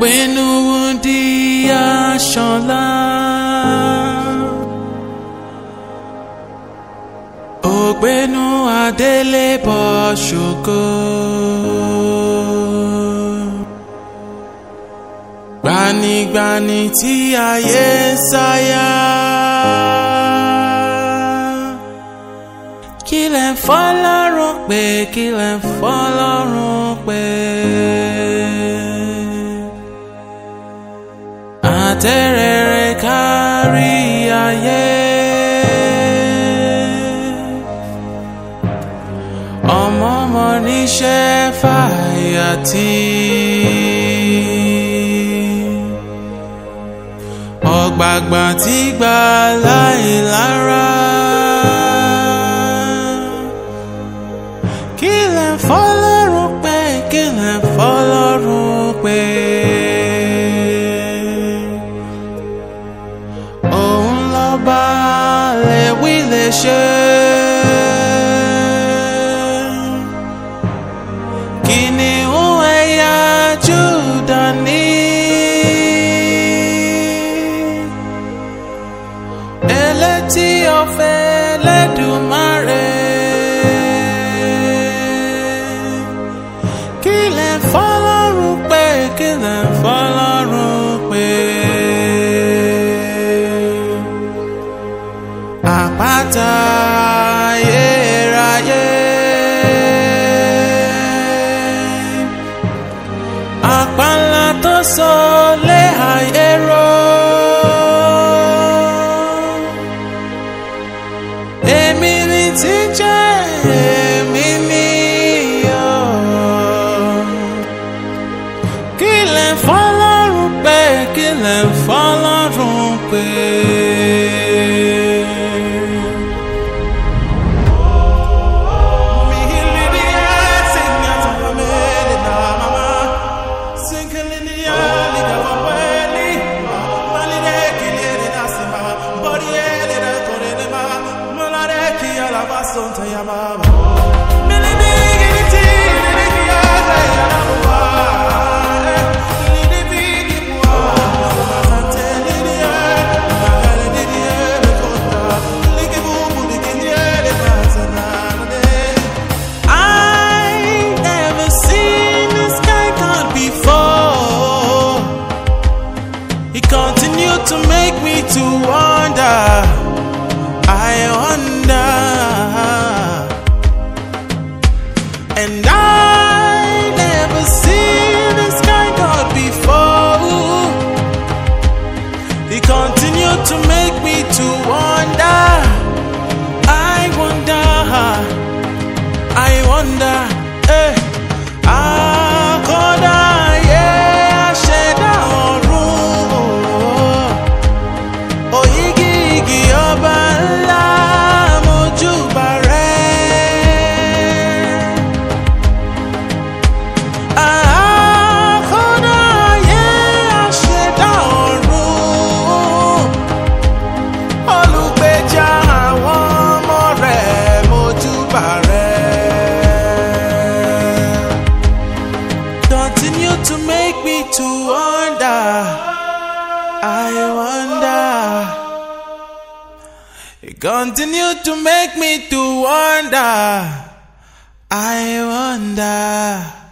ògbénu di aṣọlá. ògbénu adélébọ̀ ṣògo. gbanigbani tí ayé ń sáyà. kí lẹ̀ ń fọlọ́run pé kí lẹ̀ ń fọlọ́run pé. àtẹ̀rẹ̀rẹ̀ kárí ayé. ọmọ ọmọ níṣẹ́ fàyàtì. ọ̀gbàgbà tí gbà láìlára. kí lẹ̀ ń fọlọ́run pé kí lẹ̀ ń fọlọ́run pé. òun lọ́ba lè wí lè ṣe. kìnìún ẹ̀yà Júdà ní. elétí ọ̀fẹ́ lẹ́dùnmáre. kí lẹ̀ ń fọlọ́run pé kí lẹ̀ ń fọlọ́run pé. àpáta ayérayé. àpáńlá tó sọ lé ayé rọ. èmi ni tí ń jẹ́ èmi ni ọ́. kí lẹ̀ ń fọlọ́run pé kí lẹ̀ ń fọlọ́run pé. I never seen this guy God before. He continued to make me to wonder. I wonder. And I never seen this guy God before. He continued to make me to wonder. I wonder. I wonder, eh, àkọ́dá ayé aṣẹ̀dá ọ̀run. Òyígígì ọba ńlá mojúbà rẹ̀. Àkọ́dá ayé aṣẹ̀dá ọ̀run. Olùgbèjà àwọn ọmọ rẹ̀ mojúbà rẹ̀. Continue to make me to wonder. I wonder. Continue to make me to wonder. I wonder.